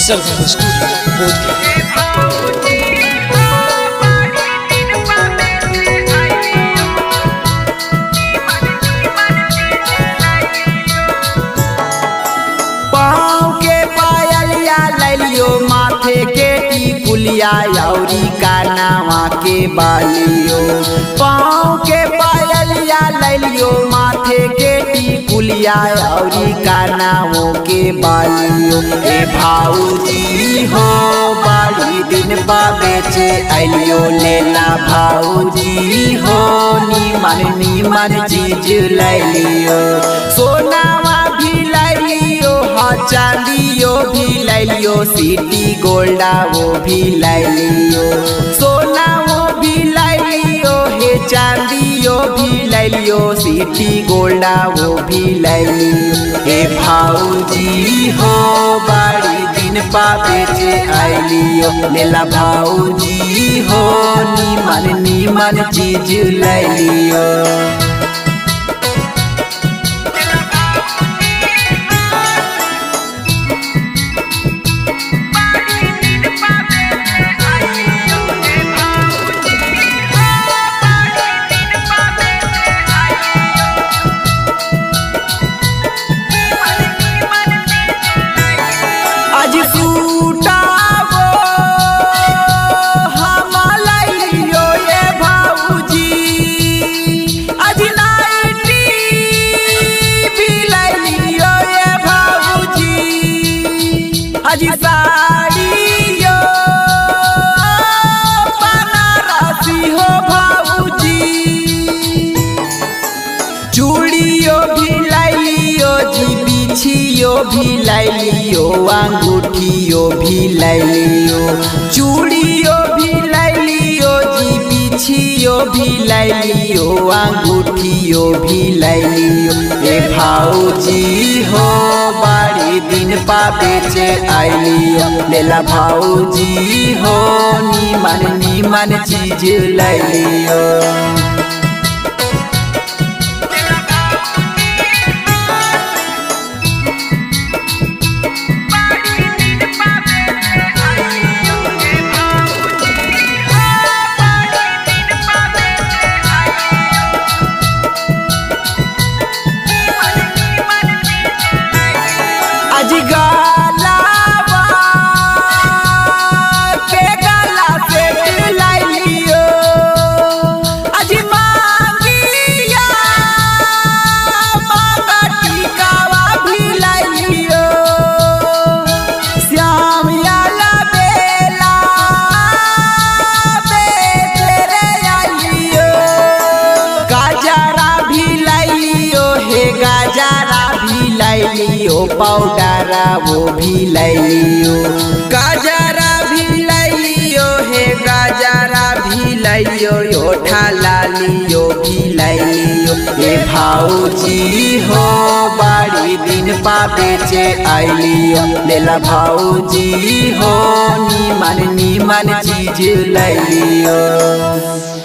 सरगम studio Bodhgaya पाँव के पायलिया ललियो माथे के टिकुलिया औरी कानावा के बालियो पाँव के पायलिया ललियो माथे के टिकुलिया औरी कानावों के बालियो ए भाऊजी हो बड़ी दिन बा बेचे अलियो लेला भाऊजी हो नीमन नीमन चीज ललियो सोनावा भी ललियो हाँ चांदियो भी ललियो सिटी गोल्डा वो भी ललियो सोना वो भी ललियो हे चांदियो भी ललियो सिटी गोल्डा वो भी ललियो हे भाऊजी हो बड़ी दिन पा बेचे आइलियो लेला भाऊजी हो नीमन नीमन चीज ललियो आज सूटावो हमलइयो ये भाऊजी आज नाइटी बिलइयो ये भाऊजी आज साड़ियो बनारसी हो भाऊजी चूड़ियो भी लाइलियो जी बिछियो भी लाइलियो अंगूठियो भी लाइलियो चूड़ियो भी लाइलियो जी बिछियो भी लाइलियो अंगूठियो भी लाइलियो ए भाऊजी हो बड़ी दिन पा बेचे आइलियो लेला भाऊजी हो नीमन नीमन चीज लाइलियो आज गालावा के गाला सेट लाइलियो आज मांगिया मांगा टिकावा भी लाइलियो श्याम याला बेला बेचरे आइलियो गाजरा भी लाइलियो हे गाजरा भी लाइलियो पाउडरा वो भी लाइलियो गाजरा भी लाइलियो हे गाजरा भी लाइलियो योठा लालियो भी लाइलियो हे भाऊजी हो बड़ी दिन पा बेचे आइलियो लेला भाऊजी हो नीमन नीमन चीज लाइलियो